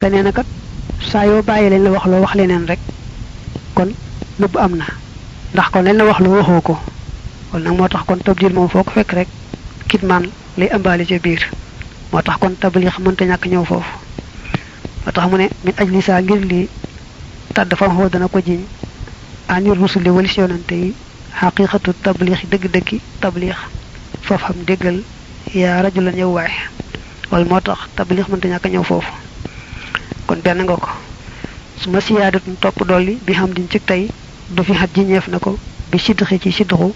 te nee na kat saa yoo bàyyi leen la wax loo wax leneen rek kon nëbb am na ndax kon leen la wax loo waxoo ko kon nag moo tax kon tabdil moom foo ko fekk rek kitmaan lay ëmbaale ca biir moo tax kon tablix mënta ñàkk ñëw foofu moo tax mu ne min aj lisaa ngir lii tàdd fam xoo dana ko jiñ anir rusuli walis yonante yi xaqiqatu tablix dëgg-dëggi tablix foofu xam déggal yaa rajulan yow waay wala moo tax tablix mënta ñàkk ñëw foofu kon benn nga ko su ma siyaadatun topp dolli bi xam diñ ci tey du fi xat jiñeef na ko bi sidxi ci sidxu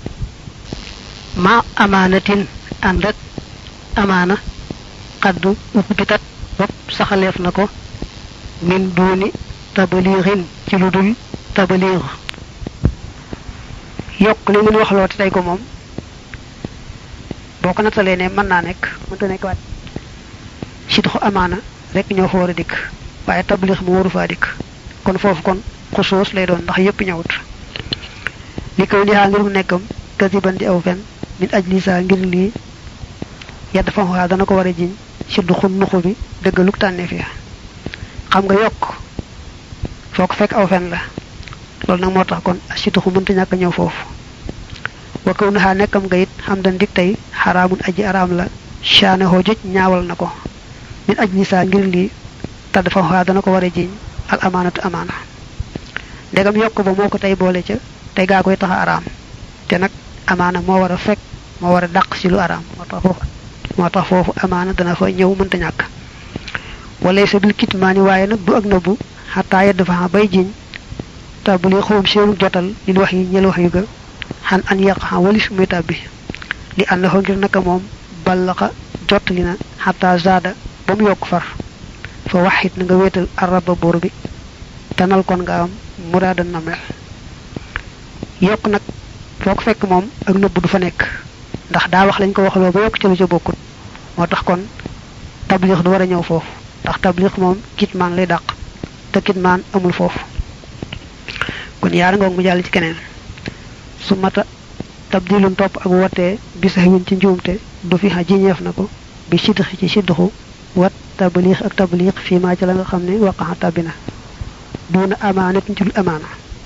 ma amaanatin ànd ak amaana xaddu ubbitat bopp saxaleef na ko min duuni tabalixin ci lu dul tabalix yokk li mun wax loo te tey ko moom boo ko nattalee ne mën naa nekk mënta nekk waat sidxu amaana rek ñoo fa war a dikk waaye tablix mu waru faa dikk kon foofu kon xusoos lay doon ndax yépp ñëwut li koy li xaa ngir mu nekkam kasiban di aw fen min aj lisa ngir lii yedd fa waa dana ko war a jiñ si duxu nuxu bi dëggaluk tànneef ya xam nga yokk foo ko fekk aw fen la loolu nag moo tax kon si duxu mënta ñàkk ñëw foofu wa kaw na xaa nekkam nga it xam dan dik tey xaraamun aji araam la shaane hoo jëj ñaawal na ko min aj lisa ngir lii tadd fa waa dana ko war a jiñ al amaanatu amaana ndegam yokk ba moo ko tey boole ca tey gaa koy tax a araam te nag amaana moo war a fekk moo war a dàq ci lu araam moo tax foofu moo tax foofu amaana dana fa ñëw mënta ñàkk wala sa bil kitmaani waaye nag du ak nëbbu xataa yedd fa bay jiñ tabuli xawam seenu jotal lil wax yi ñel wax yu ga xan an yàq xam walis muy tàbbi li ànd na ngir naka moom ballaxa jot li na xataa zaada ba mu yokk far fa waxit na nga wéetal araba buur bi tanal kon nga am muraada namel yokk nag foo ko fekk moom ak nëbb du fa nekk ndax daa wax lañ ko waxloo ba yokk ca lu ca bokkut moo tax kon tablix du war a ñëw foofu ndax tablix moom kitmaan lay dàq te kitmaan amul foofu kon yaara ngoog mu jàll ci keneen su mata tabdilun topp ak wotee bi sax win ci njuumte du fi xa jiñeef na ko bi sidxi ci sidxu wat tablix ak tablix fii maa ci la nga xam ne waqaxa tabina duna amaanat ci lu amaana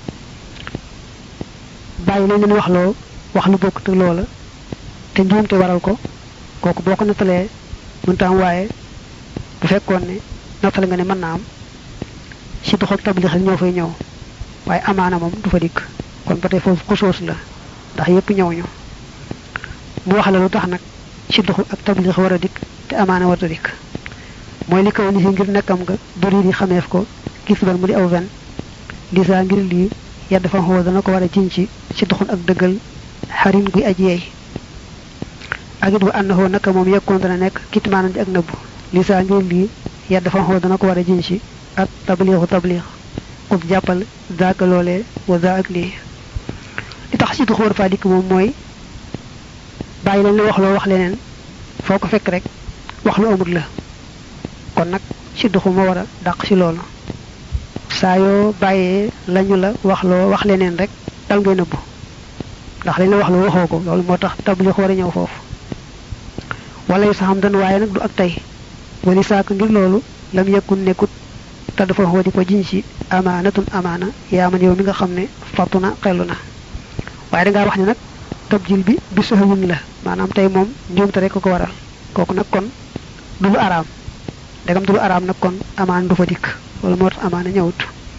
bàyyi lañ leen wax loo wax lu bokk te loola te njuumte waral ko kooku boo ko nattalee mënta am waaye bu fekkoon ne nattale nga ne mën naa am si dox ak tablix ñoo fay ñëw waaye amaana moom du fa dikk kon ba tey foofu xusoos la ndax yépp ñëw ñu mu wax la lu tax nag si dox ak tablix war a dikk te amaana war a dikk mooy li kaw ni si ngir nekkam nga bëri di xameef ko gis ban mu di aw ven lisa ngir lii yàdd fa xoo dana ko war a jiñ ci ci doxun ak dëggal xarin guy aj yeey ak it wa ànnaxoo naka moom yekkoon dana nekk kitmaanan ci ak nëbbu lisa ngir lii yàdd fa xoo dana ko war a jiñ ci ak tabliixu tabliix xub jàppal zaaka loolee wa za ak lii li tax ci doxu war faa dikk moom mooy bàyyi lañ la wax loo wax leneen foo ko fekk rek wax lu amut la kon nag ci doxu ma war a dàq ci loolu saa yoo bàyyee lañu la wax loo wax leneen rek dal ngay nëbbu ndax lañ la wax loo waxoo ko loolu moo tax tablix war a ñëw foofu wala yu saxam dan waaye nag du ak tey wali saaka ngir loolu lam yekkun nekkut te dafa xoo di ko jiñ ci amaanatun amaana yaa man yow mi nga xam ne fattu na xellu na waaye dangaa wax ne nag tabjil bi bi soxawun la maanaam tey moom njuumte rek ko waral kooku nag kon du lu araam dagam du lu araam nag kon amaan du fa dikk wala moo tax amaana ñëwut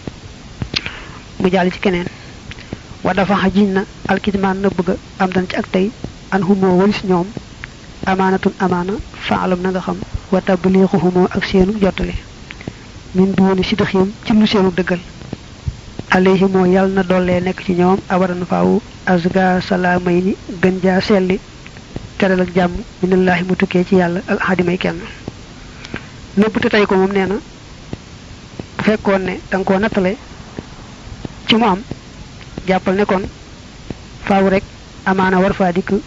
mu jàll ci keneen wa dafa xajiñ na alkitmaan na bëgg am dan ci ak tey an xumoo walis ñoom amaanatun amaana faalam na nga xam wa tabliixu xumoo ak seenu jottali min duuni sidxim ci lu seenu dëggal alayhi moo yàlla na dollee nekk ci ñoom abadan faawu azga salaamay ni gën jaa selli teral ak jàmm minallaahi mu tukkee ci yàlla al ahadimay kenn nëbb te tey ko moom nee na bu fekkoon ne da nga koo nattale ci mu am jàppal ne kon faaw rek amaana war faa dikk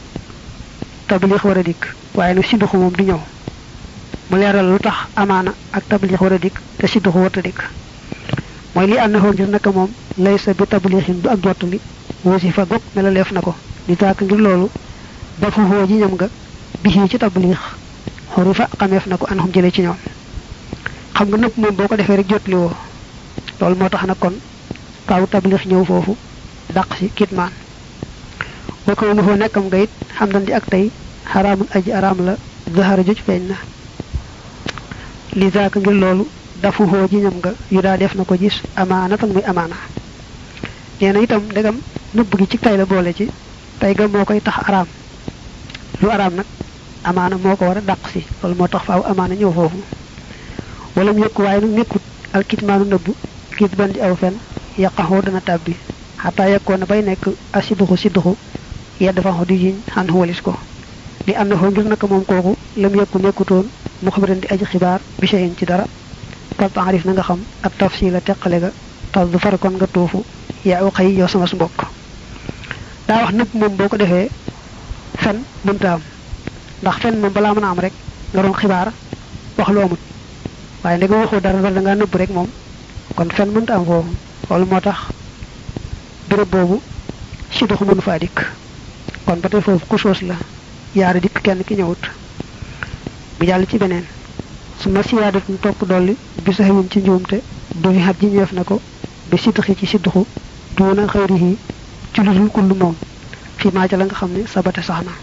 tablix war a dikk waaye nag sidduxu moom du ñëw mu leeral lu tax amaana ak tablix war a dikk te sidduxu warta dikk mooy li ànd na ngir naka moom lay sa bi tablixin du ak jottali wasi fa gog mela leef na ko di tàkk ngir loolu ba fu xoo ji ñam nga bixii ci tablix xori fa xameef na ko an xum jëlee ci ñoom xam nga nëpp moom boo ko defee rek jotli woo loolu moo tax nag kon faaw tablix ñëw foofu dàq si kitmaan boo ko foo nekkam nga it xam dan di ak tey xaraamun aji araam la zahara joj feeñ na li zaaka ngir loolu dafu xoo ji ñam nga yu daa def na ko gis amaana tan muy amaana nee na itam ndegam nëbb gi ci tay la boole ci tay ga moo koy tax araam lu araam nag amaana moo ko war a dàq si loolu moo tax faaw amaana ñëw foofu wala mu yëkku waaye nag nekkut alkitmaanu nëbb kit ban di aw fen yàqaxoo dana tàbbi xataa yekkoon na bay nekk a sidduxu sidduxu yedd fa di jiñ xan walis ko li am na foo ngir naka moom kooku lam yëkku nekkutoon mu xabaran di aji xibaar bi shayin ci dara fal taarif na nga xam ak tafsila teqale ga tas du far kon nga tuufu yaa u xëy yow sama mbokk daa wax nëpp moom boo ko defee fen mënta am ndax fen moom balaa mën a am rek nga doon xibaar wax lu amut waaye ndega waxoo dara dara da ngaa nëbb rek moom kon fen mënta am foofu loolu moo tax béréb boobu si doxu mënu faa dikk kon ba tey foofu ku soos la yaari dikk kenn ki ñëwut bu jàll ci beneen su ma siyaadat mu topp dolli bi saxewuñ ci njuumte du fi xat ji ñeef na ko bi sidduxi ci sidduxu duuna xëyrihi ci lu dul kull moom fii maa ca la nga xam ne sabate sax na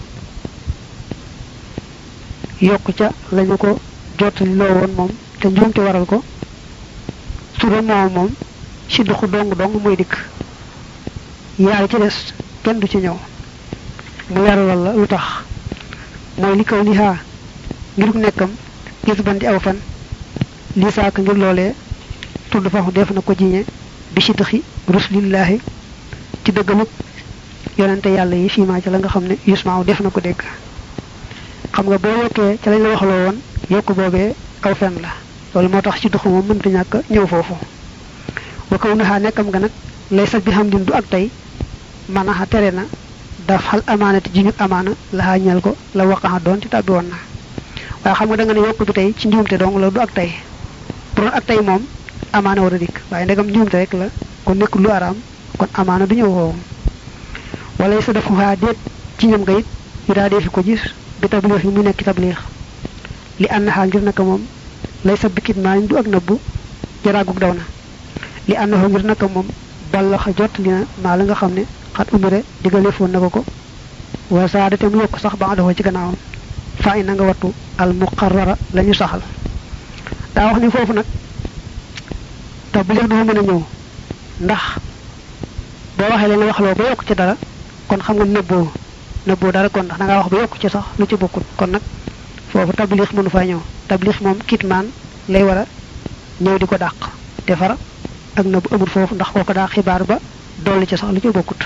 yokk ca lañu ko jottali loo woon moom te njuumte waral ko su doon moom moom sidduxu dong dong muy dikk yaari ci des kenn du ci ñëw mu leeralal la lu tax mooy li kaw lihaa ngir nekkam gis ban di aw fan lii saaka ngir loolee tudd fa def na ko jiñe bi sidduxi rusulillaahi ci dëggalug yonente yàlla yi fii maa ca la nga xam ne yusmaaw def na ko dégg xam nga boo yokkee ca lañ la waxloo woon yokk boobee aw fen la loolu moo tax ci duxu moom mënta ñàkk ñëw foofu wa kaw naxaa nekkam nga nag lay sag bi xam din du ak tey manaxa tere na daf xal amaanati ji ñu amaana laxaa ñeel ko la waqaxa doon ci tàbbi woon na waaye xam nga da nga ne yokk bi tey ci njuumte dong la du ak tey bu doon ak tey moom amaana war a dikk waaye ndegam njuumte rek la kon nekk lu araam kon amaana du ñëw foofu wala sa def xaa déet ci ñam nga it yu daa defi ko gis bi tabliix yi mu nekk tabliix li ànd xaa ngir naka moom lay sa bikit maa du ak nëbbu jaraagug daw na li ànd xoo ngir naka moom balla xa jot li na maa la nga xam ne xat umire digaleefoon na ko ko wa saada te mu yokk sax ba nga dafa ci gannaawam faa i na nga wattu al muqarrara la ñu saxal daa wax ni foofu nag tabliix dafa mën a ñëw ndax boo waxee leen wax loo ba yokk ci dara kon xam nga nëbboo nëbboo dara kon ndax da ngaa wax ba yokk ci sax lu ci bokkut kon nag foofu tablix mënu faa ñëw tablix moom kitmaan lay war a ñëw di ko dàq te fara ak nëbb amul foofu ndax kooko daa xibaar ba dolli ci sax lu ci bokkut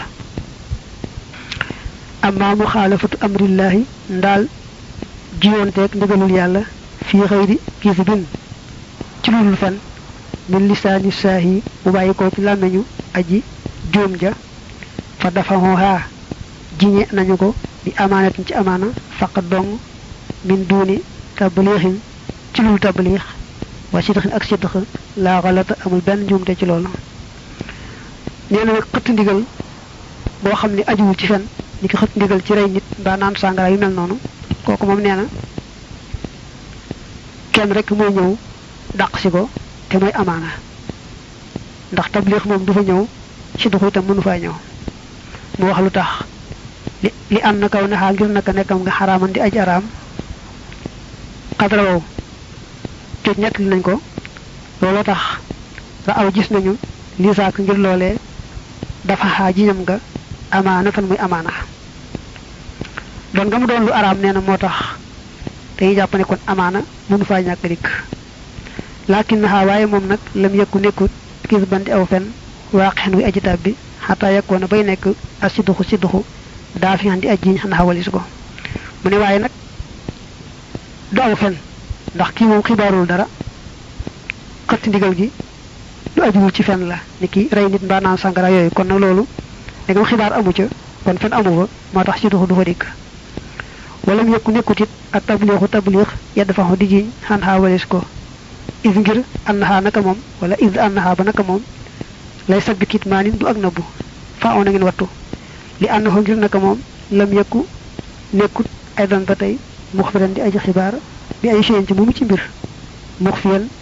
amma muxaalafatu amrillahi ndaal jiyoonteeg ndigalul yàlla fii xëyri kisbin ci lulul fen min lisaani saahi bu bàyyi ko ci làmmeñu aji juum ja fa dafa xooxaa jiñe nañu ko bi amaanatin ci amaana faqat dong min duuni tabliixin ci lul tabliix wa sidxin ak sidx laa xalata amul benn njuumte ci loolu nee na nag xëtt ndigal boo xam ne ajuwul ci fen ni ki xëtt ndigal ci rey nit mbaa naan sàngara yu mel noonu kooku moom nee na kenn rek mooy ñëw dàq si ko te mooy amaana ndax tabliix moom du fa ñëw ci duxu itam mënu faa ñëw mu wax lu tax li li am na kaw naxaa ngir naka nekkam nga xaraaman di aj araam xadra wow toj ñett li nañ ko looloo tax ra aw gis nañu lii saak ngir loolee dafa xaa jiñam nga amaana fan muy amaana doon nga mu doon lu araam nee na moo tax dañuy jàpp ne kon amaana mënu faa ñàkk dikk laakin naxaa waaye moom nag lam yëkku nekkut gis bandi aw fen waaqen wi aji tab bi xataa yekkoon na bay nekk a sidduxu sidduxu daa fi di aj jiñ xanaa walis ko mu ne waaye nag du aw fen ndax kii moom xibaarul dara xëtt ndigal gi du ajuwul ci fen la ni ki rey nit mbaa naan sàngara yooyu kon nag loolu dangam xibaar amu ca kon fen amu fa moo tax sidduxu du fa dikk wala mu yëkku nekkut it ak tabliixu tabliix yedd fa di jiñ xanaa walis ko is ngir annaha naka moom wala is annaha ba naka moom lay sabbi kitmaanin du ak nëbbu faa on a ngeen wattu li annahu ngir naka moom lam yëkku nekkut ay dan ba tey mux firan di aji xibaar bi ay séen ci moomu ci mbir mux fiyan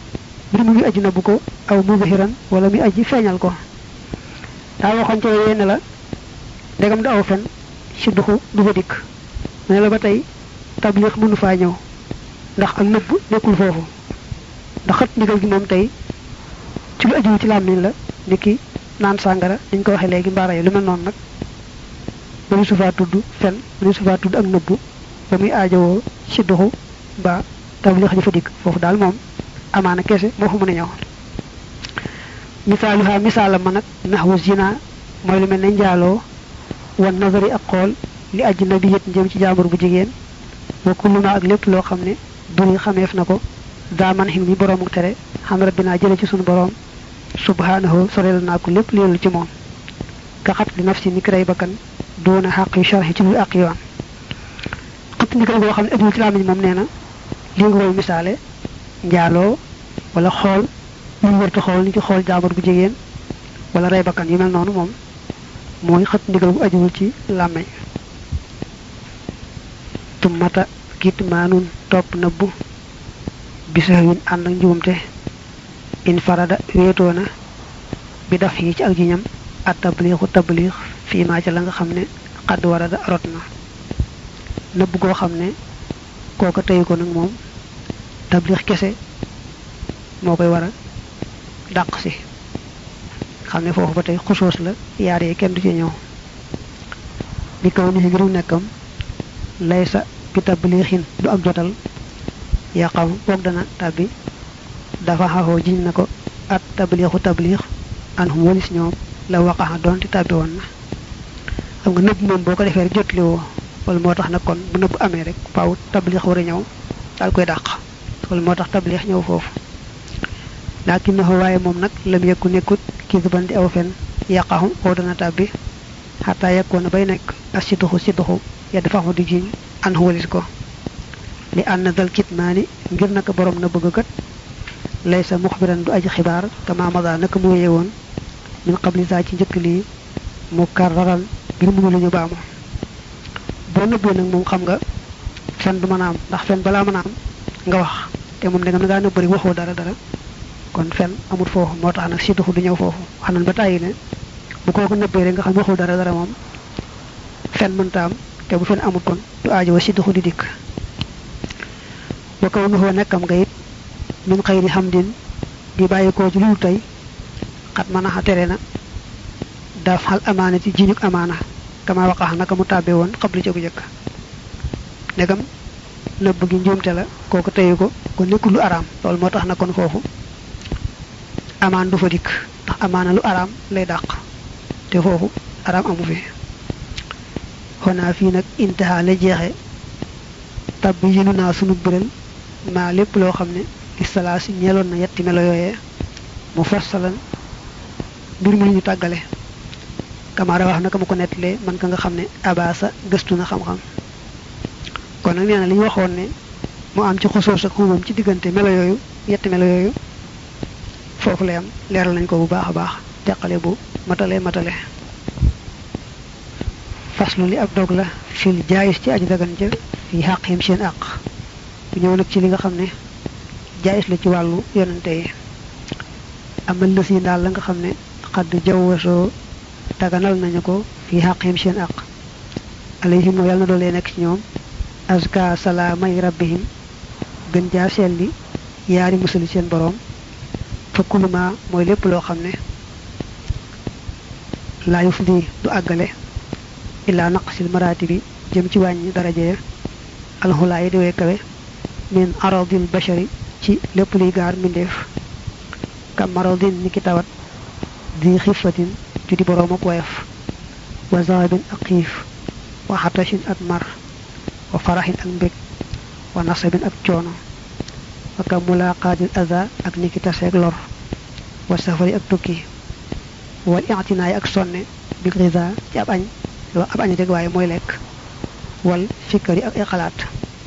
mbir mu ngi aji nëbbu ko aw muzahiran wala muy aji feeñal ko daa waxoon ca yenn la ndegam du aw fen si duxu du fa dikk ne la ba tey tablix mënu faa ñëw ndax ak nëbb nekkul foofu ndax xët ndigal gi moom tey ci lu ajiwu ci làmmiñ la ni ki naan sàngara dañ ko waxee léegi mbaara yi lu mel noonu nag mënu su faa tudd fen mënu su faa tudd ak nëbbu ba muy aajowoo si duxu ba tablix ji fa dikk foofu daal moom amaana kese moo fa mën a ñëw misaaluha misaalam ma nag naxwu zina mooy lu mel ne njaaloo wan nazari ak xool li ajnabi yët jëm ci jaambur bu jigéen wa kulluna ak lépp loo xam ne duri xameef na ko daaman xin mi boroomu tere xam rabbinaa jële ci sunu boroom subhanahu sorel naa ko lépp leelu ci moom ka xat li nafsi ni kiray bakkan doona xaq yu sharxi ci lu ak yoon xët ndigal goo xam ne ajiwul ci laamiñ moom nee na li nga koy misaale njaaloo wala xool lu ñu warta xool ni ci xool jaambur bu jigéen wala rey bakkan yu mel noonu moom mooy xët ndigal bu ajiwul ci làmmeñ tummata kitmaanun topp nëbbu bisawin ànd ak njuumte in farada wéetoona bi daf yi ci ak jiñam at tabliixu tabliix fii maa ca la nga xam ne xadd warada rot na nëbb goo xam ne kooka teyu ko nag moom tabliix kese moo koy war a dàq si xam ne foofu ba tey xusoos la yaar yi kenn du ci ñëw bi kaw ni si ngiru nekkam lay sa bi tabliixin du ak jotal yaqaw boog dana tabbi dafa xaxoo jiñ na ko at tabliixu tabliix an hum walis ñoom la waqaxa doonte tabbi woon na xam nga nëbb moom boo ko defee rek jotli woo wala moo tax nag kon bu nëbb amee rek faaw tabliix war a ñëw daal koy dàq wala moo tax tabliix ñëw foofu laakin na waaye moom nag lam yëkku nekkut kii ban di aw fen yaqaxu oo dana tabbi xataa yekkoon bay nekk as si duxu si duxu yedd faxu di jiñ an walis ko li ànd dal kitmaani ngir naka borom na bëgg kat lay sa muxbiran du aji xibaar kama mada naka mu wéye woon min qabli saa ci njëkk lii mu karraran ngir mënu lu ñu baamu boo nëbbee nag moom xam nga fen du mën a am ndax fen balaa mën a am nga wax te moom dangam na ngaa nëbb rek waxoo dara dara kon fen amul foofu moo tax nag si duxu du ñëw foofu wax nañ ba tàyyi ne bu kooku nëbbee rek nga xam waxul dara dara moom fen mënta am te bu fen amul kon du aajowa si duxu di dikk wa kaw nuxoo nekkam nga it min xëyri xamdin di bàyyi koo ci lu tey xat mën a tere na daaf xal amaana ci jiñuk amaana kama waqax naka mu tàbbee woon xablu ca bu jëkk ndegam nëbb gi njuumte la kooku teyu ko ko nekkul lu araam loolu moo tax na kon foofu amaan du fa dikk ndax amaana lu araam lay dàq te foofu araam amu fi xonaa fii nag intaha la jeexe tab bi yënu naa sunu biral maa lépp loo xam ne istalaasi ñeeloon na yetti melo yooyee mu fassalan mbir mu lu ñu tàggale kamaara wax naka ma ko nettalee man ka nga xam ne abaasa gëstu na xam-xam kon nag nee na li ñu waxoon ne mu am ci xosoos ak xumam ci diggante melo yooyu yetti melo yooyu foofu lay am leeral nañ ko bu baax a baax teqale bu matale matale faslu li ab dog la fil jaayis ci aji dagan ja fi xàq yim seen àq bu ñëw nag ci li nga xam ne jaayis la ci wàllu yonante yi amal lës yi daal la nga xam ne xadd jawwasoo daganal nañu ko fi xàq yim seen àq alayhim moo yàlla na doolee nekk ci ñoom azka salaamay rabbihim gën jaa selli yaari musali seen boroom fa kuluma mooy lépp loo xam ne laa yuf di du àggale illaa naqsil maraati bi jëm ci wàññi daraje ya alxulaa yi di way kawe min aradil bashari ci lépp luy gaar mbindeef kam maradin ni ki tawat di xifatin ju di boroom ak woyof wa zahabin ak xiif wa xatashin ak mar wa faraxin ak mbég wa nasabin ak coono wa kam mulaqaatil aza ak ni ki taseeg lor wa safari ak tukki wal i'tinaay ak sonne bil risa ci ab añ wax ab añ rek waaye mooy lekk wal fikkari ak ay xalaat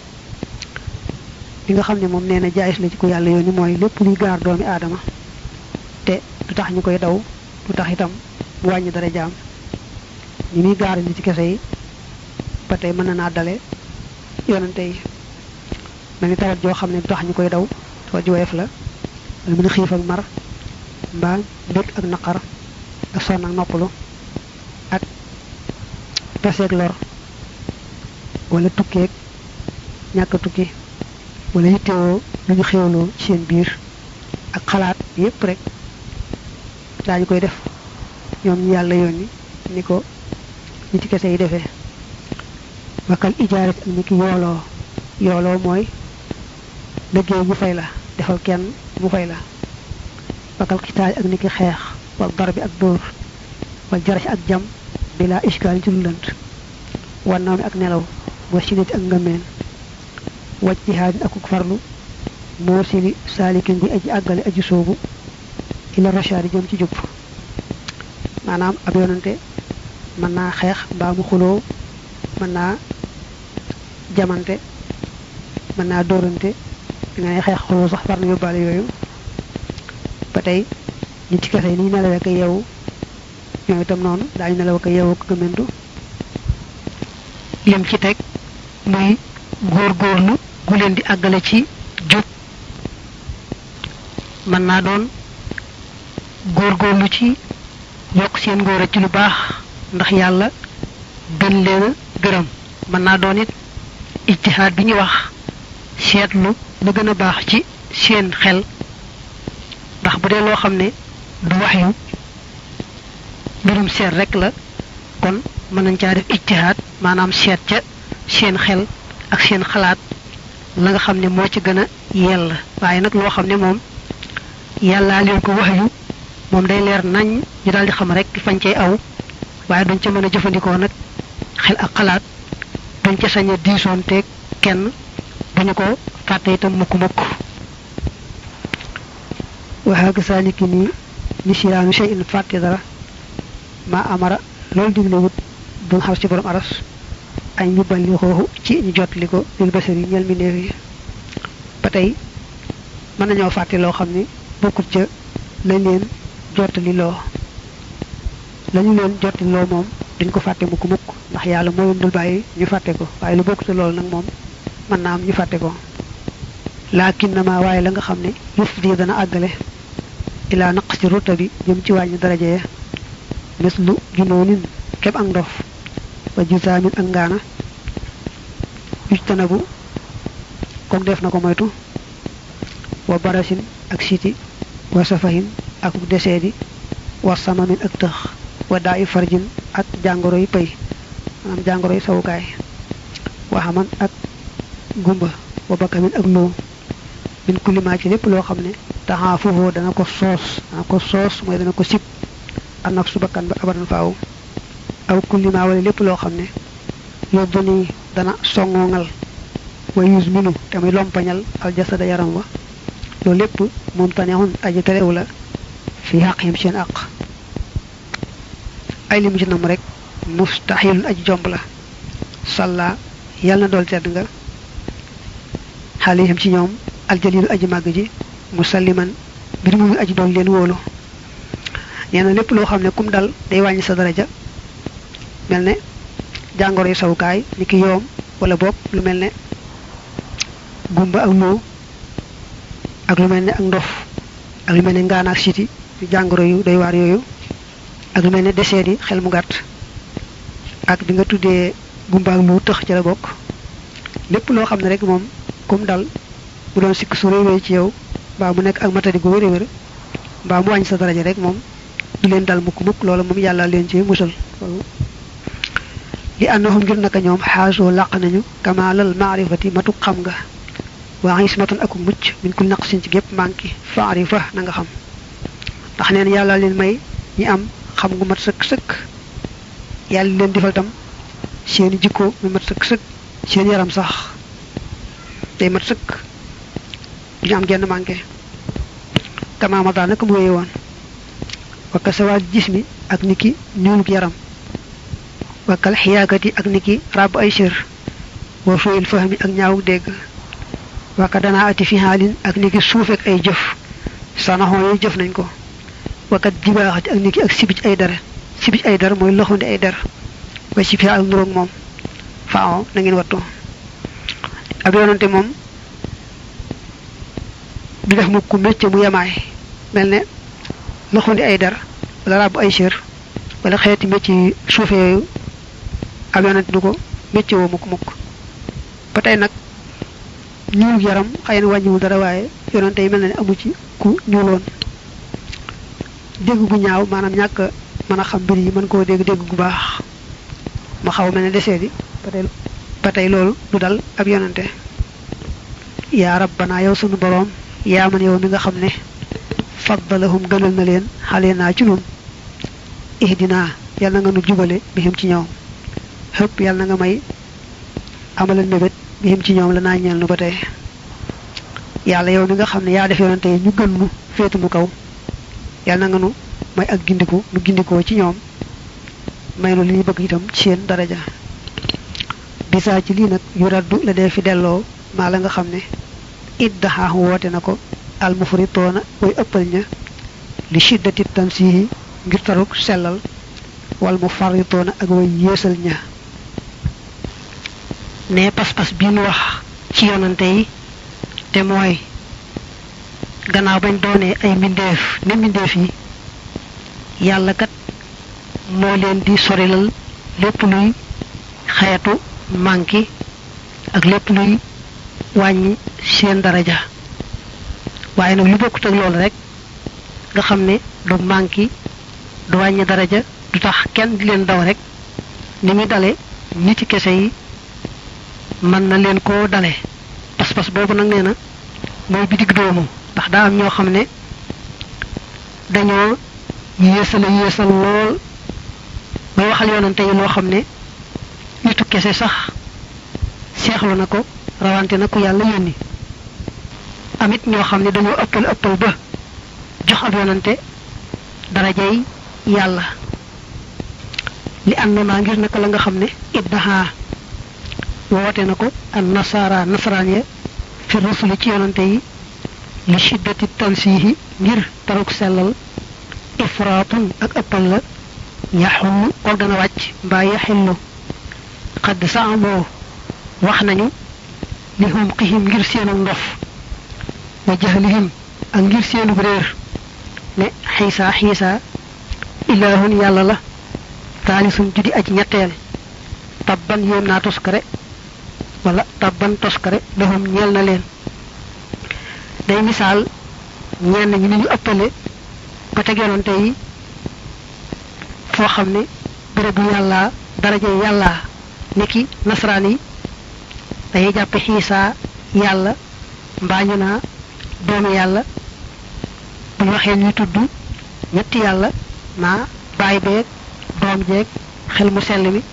li nga xam ne moom nee na jaayis la ci ko yàlla yooni mooy lépp luy gaar doomi aadama te du tax ñu koy daw du tax itam mu wàññi dara jaam ñi muy gaar ni ci kese yi ba tey mën na naa dale yonante yi mel ni tawat joo xam ne du tax ñu koy daw tawat ji woyof la wala mu ne xiif ak mar mbaa mbég ak naqar ak sonn ak noppalu ak peseeg lor wala tukkeeg ñàkk tukki wala yittewoo lu ñu xewloo ci seen biir ak xalaat yépp rek daañu koy def ñoom ñu yàlla yónni ni ko ñi ci kese yi defee wakal ijaarat ak ni ki yooloo yooloo mooy liggéey ñu fay la defal kenn mu fay la wakal xitaal ak ni ki xeex wal dar bi ak dóor wal jarax ak jam bila iskaal ci lu lënt wannaaw mi ak nelaw wa sinati ak ngëmeen waj jihaadin akuk farlu moo sili saalikin bi aji àggale aji soobu ila rashaadi jëm ci jub maanaam ab yonante mën naa xeex mbaa mu xuloo mën naa jamante mën naa dóorante nga ne xeex xuloo sax far na yóbbaale yooyu ba tey ñi ci kese yi ni nelawee ko yeewu ñoom itam noonu daañu nelaw ko yeewu ko gëmentu lim ci teg muy góorgóorlu gu leen di àggale ci jub mën naa doon góorgóorlu ci yokk seen ngóora ci lu baax ndax yàlla gën leen a gërëm mën naa doon it ijtihaad bi ñuy wax seetlu lu gën a baax ci seen xel ndax bu dee loo xam ne du wax yu mbirum seet rek la kon mën nañ caa def ijtihaad maanaam seet ca seen xel ak seen xalaat la nga xam ne moo ci gën a yell waaye nag loo xam ne moom yàllaa leen ko wax yu moom day leer nañ ñu daal di xam rek fañ cay aw waaye duñ ca mën a jëfandikoo nag xel ak xalaat duñ ca sañ a diisoon teeg kenn duñu ko fàtte itam mukk mukk waxaaga saaliki nii nisiraanu shay in fàtte dara ma amara loolu digle wut duñ xar ci borom aras añ ñu balli xooxu ci ñu jotli ko lil basar yi ñel mi néew yi ba tey mën nañoo fàtte loo xam ni bokkut ca lañ leen jottali loo lañu leen jottali loo moom duñ ko fàtte mukk mukk ndax yàlla moo leen dul bàyyi ñu fàtte ko waaye lu bokkut loolu nag moom mën naa am ñu fàtte ko laakin na ma waaye la nga xam ne yëf di dana àggale ilaa naq ci ruta bi jëm ci wàññi daraja ya mis lu junoonin keb ak ndof wa jusaamin ak ngaana ujtanabu kook def na ko moytu wa barasin ak siti wa safahin ak deseedi wa samamin ak tëx wa daa i farjin ak jàngoro yi pay maanaam jàngoro yi sawukaay wa xaman ak gumba wa bakamin ak loo min kullimaa ci lépp loo xam ne taxaa foofu dana ko soos dana ko soos mooy dana ko sib am nag su bakkan ba abadan faaw aw kullimaa wala lépp loo xam ne yóbbu ni dana songoongal wa yus minu te muy lompañal aljasada yaram wa loolu lépp moom taneexun aji terew la fi xaq yim seen àq ay limu ci nam rek mustahilun aji jomb la salla yàlla na dool tedd nga xaalihim ci ñoom aljalilu aji màgg ji musalliman mbir mu aji dool leen wóolu nee na lépp loo xam ne kum dal day wàññi sa daraja mel ne jàngoro yu sawukaay ni ki yoom wala boog lu mel ne gumba ak loo ak lu mel ne ak ndof ak lu mel ne ngaana ak siti jàngoro yu doy waar yooyu ak lu mel ne deseet yi xel mu gàtt ak bi nga tuddee gumba ak lu tëx ci la bokk lépp loo xam ne rek moom kum dal mu doon sikk su réy ci yow mbaa mu nekk ak matadi gu wér wér mbaa mu wàññi sa daraja rek moom du leen dal mukk mukk loola moom yàlla leen ci musal li annahum ngir naka ñoom xaasoo làq nañu kamaalal maarifati matu xam nga waa ismatan aku mucc min kul naqsin ci gépp manki faarifa na nga xam ndax neen yàlla leen may ñi am xam gu mat sëkk sëkk yàlla leen defal tam seeni jikko mu mat sëkk sëkk seen yaram sax day mat sëkk du ñu am genn manqué kamaama daa naka mu wéye woon wakka sawaal gis mi ak niki ñuuluk yaram wakkal xiyaakati ak niki ràbb ay sër wa sooyil fahmi ak ñaawuk dégg wakka danaa ati fi xaalin ak niki suufek ay jëf sanaxoo yooyu jëf nañ ko wakkat jibaaxati ak niki ak sibij ay dar sibij ay dar mooy loxondi ay dar wa si fi ak nuroog moom faaw na ngeen wattu ab yoonante moom du def mukk métier mu yemaay mel ne loxundi ay der wala ràbb ay sér wala xeeti métier yi suufe yooyu ab yonent du ko métier woo mukk mukk ba tey nag ñuul yaram xëy na wàññiwul dara waaye yonente yi mel na ne amu ci ku ñuuloon dégg gu ñaaw maanaam ñàkk mën a xam mbir yi mën koo dégg dégg gu baax ma xaw mel ne desee di ba tey ba tey loolu du dal ab yonente yaa rabbana yow sunu boroom yaa man yow mi nga xam ne faddalahum gënal na leen xale naa ci nun ihdina yàlla na nga nu jubale bihim ci ñoom xëpp yàlla na nga may amalal mébét bihim ci ñoom la naa ñeel nu ba tey yàlla yow mi nga xam ne yaa def yonante yi ñu gën nu féetu nu kaw yàlla na nga nu may ak gindiku nu gindikoo ci ñoom may nu li ñu bëgg itam ci seen daraja bisaa ci lii nag yu raddu la dee fi delloo maa la nga xam ne iddaxaaxu woote na ko almufritoona way ëppal ña li shiddati tansihi ngir taruk sellal wal mu farritoona ak way yéesal ña ne pas-pas bi nu wax ci yonante yi te mooy gannaaw bañ doonee ay mbindeef ne mbindeef yi yàlla kat moo leen di sorilal lépp luy xeetu manki ak lépp luy wàññi seen daraja waaye nag lu bokkut ak loolu rek nga xam ne du manki du wàññi daraja du tax kenn di leen daw rek ni muy dale nit ci kese yi mën na leen koo dale pas-pas boobu nag nee na mooy bi digg doomu ndax daa am ñoo xam ne dañoo yéesala yéesal lool bay waxal yoonante yi loo xam ne nitu kese sax seexlu na ko rawante na ku yàlla yónni amit ñoo xam ne dañoo ëppal ëppal ba jox ab yoonante darajay yàlla li ànd naa ngir naka la nga xam ne iddaha woote na ko an nasara nasaraan ya fi rusuli ci yonante yi li shiddati tansihi ngir taruk sellal ifraatun ak ëppal la yaxullu ko dana wàcc mbaa yaxillu xadd saamoo wax nañu li hum xihim ngir seenu ndof wa jahlihim ak ngir seenu réer ne xiisa xiisa ilaahun yàlla la taalisun judi aj ñetteel tabban yéem naa toskare wala tabban toskare lahum ñeel na leen day misaal ñenn ñi ni ñu ëppale ba teg yonante yi foo xam ne bérébu yàlla daraja yàlla niki nasaraan yi dañuy jàppe xiisaa yàlla mbaa ñu naa doomu yàlla bu ñu waxee ñuy tudd ñetti yàlla naa baay beeg doom jeeg xel mu sell mi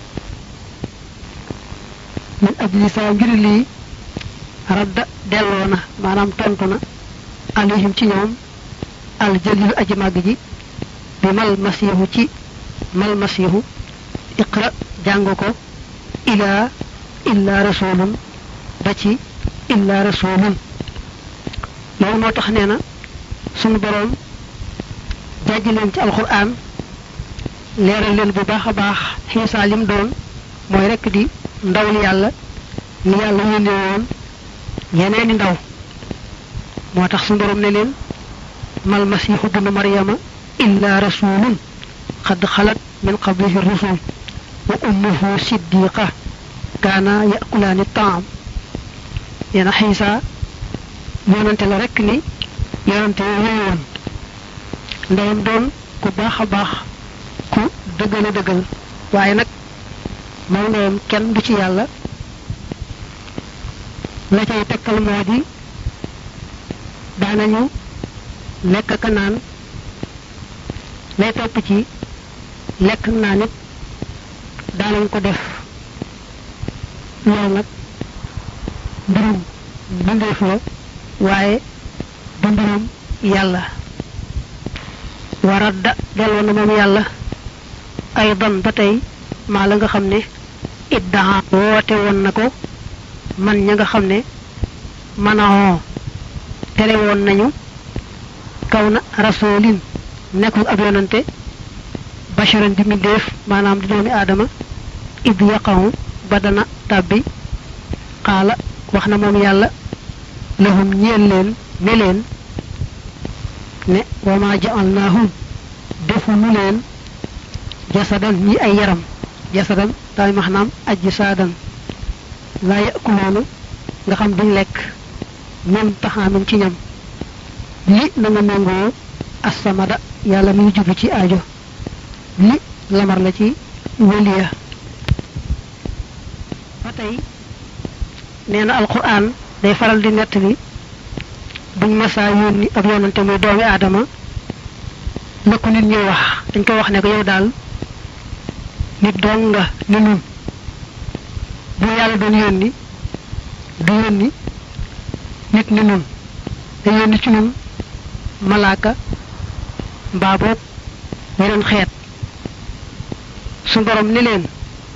min ajli saa ngir lii radda delloo na maanaam tontu na alayhim ci ñoom al jalilu aji màgg ji bi mal masihu ci mal masihu iqra jàng ko ilaa illa rasulun ba ci illa rasulun loolu moo tax nee na sunu boroom jàjj leen ci alquran leeral leen bu baax a baax xiisaa lim doon mooy rekk di ndawul yàlla ni yàlla yónne woon yeneeni ndaw moo tax su borom ne leen mal masiixu bnu maryama illa rasulun xad xalat min qablihi rusul wa ummuhu siddiqa kaana yakulaani taam yeena xiisa yonante la rekk ni yonante yooyu woon ndeyam doon ku baax a baax ku dëggal a dëggal waaye nag moom ndeyam kenn du ci yàlla la cay tekkal moo di daanañu lekk ka naan lay topp ci lekk naa nit daanañ ko def loolu nag mbirum bindeef la waaye du mbirum yàlla waradda delloo na moom yàlla ay don ba tey maa la nga xam ne iddaa woote woon na ko man ña nga xam ne manahoo tere woon nañu kaw na rasulin nekkul ab yonante basharan di mbindeef maanaam di doomi aadama id yaqahu ba dana tàbbi xaala wax na moom yàlla lahum ñeel leen ne leen ne wa ma ja'alnaahum defu nu leen jasadan ñi ay yaram jasadan daay maxnaam ajji saadan laa yakuluuna nga xam duñ lekk min taxaamin ci ñam li na nga méngoo assamada yàlla mi ngi jublu ci aajo li lamar la ci waliya ba tey nee na alquran day faral di nettali buñ masaa yónni ab yonante muy doomi aadama la ko nit ñuy wax dañ koy wax ne ko yow daal nit doon nga ni nun bu yàlla doon yónni du yónni nit ni nun da yónni ci nun malaaka mbaa boog yeneen xeet su borom ni leen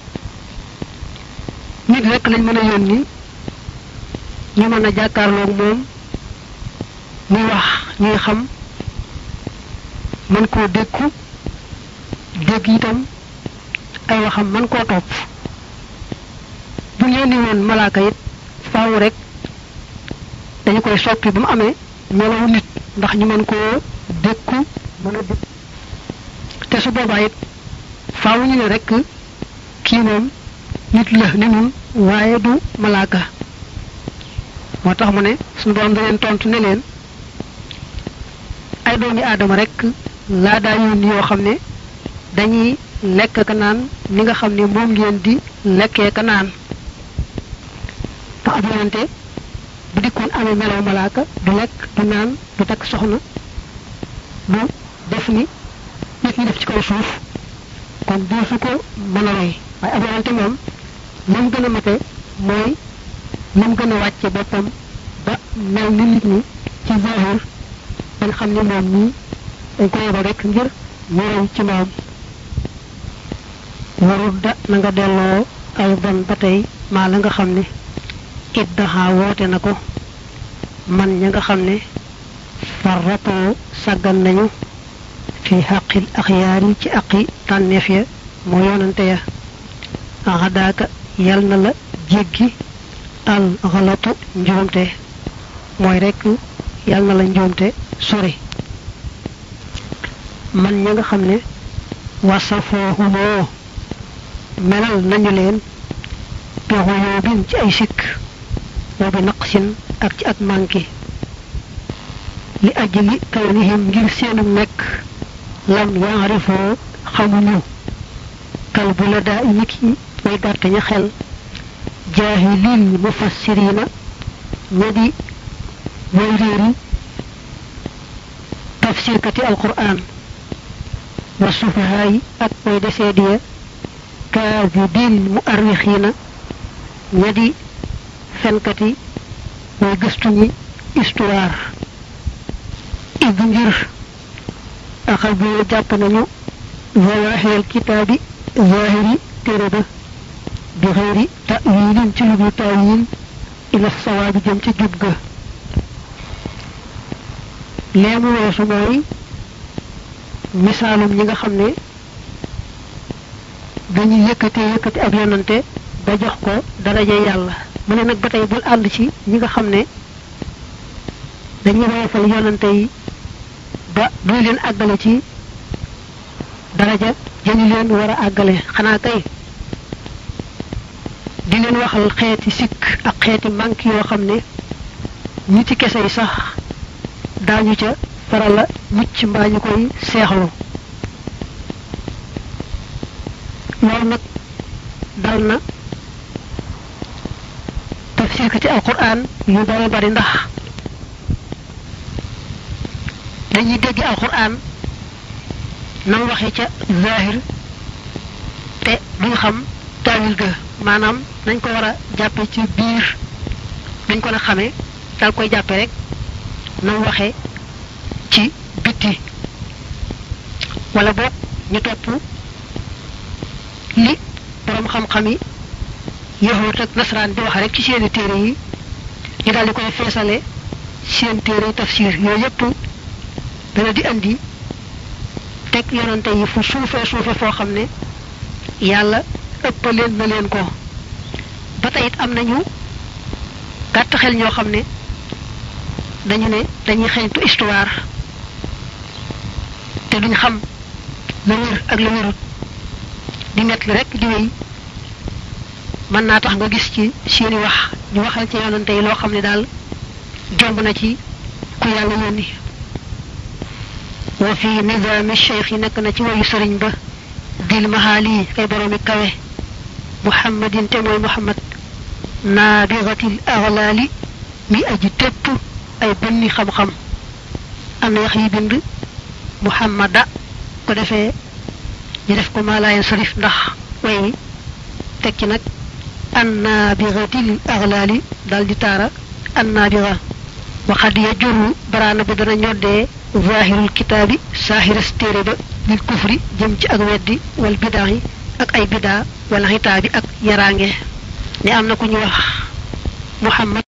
nit rek lañ mën a yónni ñu mën a jàkkaarloog moom muy wax ñuy xam mën koo dékku dégg itam ay waxam mën koo topp bu ñu yónni woon malaaka it faaw rek dañu koy soppi ba mu amee melawu nit ndax ñu mën koo dékku mën a dékku te su boobaa it faaw ñu ne rek kii moom nit la ni nun waaye du malaaka moo tax mu ne suñu borom da leen tontu ne leen ay doomi aadama rek laa daa yónni yoo xam ne dañuy lekk ka naan ni nga xam ne moom ngeen di lekkee ka naan tax ab yonante bu dikkoon amee melaw malaaka du lekk du naan du takk soxna du def ni nit ñi def ci kaw suuf kon doo su ko mën a roy waaye ab yonante moom lam gën a mate mooy lam gën a wàcce boppam ba mel ni nit ñi ci zahir dañ xam ne moom ñii dañ ko yebal rek ngir ñu roy ci moom warudda na nga delloo ay bon ba tey maa la nga xam ne iddaha woote na ko man ña nga xam ne farratoo sàggan nañu fi xaqil axyaar yi ci aqi tànneef ya moo yoonante ya axadaaka yal na la jéggi al xalatu njuumte mooy rekk yal na la njuumte sori man ña nga xam ne wasafoohumoo melal nañu leen bexuyoo bin ci ay sikk wa bi naqsin ak ci ak manki li ajli kawnihim ngir seenu nekk lam yaarifoo xamuñu kal bu la daa nit yi way gàtt ña xel jaahilil mufassirina ña di way réeri tafsirkati alquran wa sufahaay ak way desee diya kaadibin mu arrixiina ña di fenkati way gëstu ñi histoire id ngir axal bi jàpp nañu zawahiril kitaabi zahiri téere ba bi xëyri ta'wilin ci lu dul ta'wil ila sawaabi jëm ci jub ga leemu weesu mooy misaalum ñi nga xam ne dañuy yëkkate yëkkati ab yonante ba jox ko daraja yàlla mu ne nag ba tey bul ànd ci ñi nga xam ne dañuy woyofal yonante yi ba duy leen àggale ci daraja jëñu leen war a àggale xanaa kay di leen waxal xeeti sikk ak xeeti manque yoo xam ne ñi ci kese yi sax daañu ca farala mucc mbaa ñu koy seexlu loolu nag dal na tafsir ci alquran yu bari bari ndax dañuy dégg alquran nam waxe ca zahir te duñ xam taawil ga maanaam nañ ko war a jàppe ci biir nañ ko na xamee dal koy jàppe rek nam waxe ci bitti wala boog ñu topp li borom xam-xam yi yahut ak nasaraan di wax rek ci seeni téere yi ñu daal di koy feesale seen téere tafsir yooyu yépp dana di andi teg yonante yi fu suufee suufe foo xam ne yàlla ëppaleen na leen ko ba tey it am nañu gàtt xel ñoo xam ne dañu ne dañuy xeeñtu histoire te duñ xam la wér ak la wérut di nett li rek di wéy mën naa tax nga gis ci seeni wax ñu waxal ci yonante yi loo xam ne daal jomb na ci ku yàlla yónni wa fi nizaami cheikh yi nekk na ci wayu sëriñ ba dil mahaali kay boroomi kawe muhammadin te mooy muhammad naabiratil aglaali mi aji tépp ay bënni xam-xam am na yax yi bind muhammada ko defee ñu def ko maalaayen sarif ndax way tekki nag annaabiratil aglaali dal di taara annaabira waxad ya jurru baraana ba dana ñoddee zahirul kitaabi saahiras téere ba lil kufri jëm ci ak weddi wal bidaa yi ak ay bidaa wala xitaabi ak yaraange ne am na ku ñu wax muhammad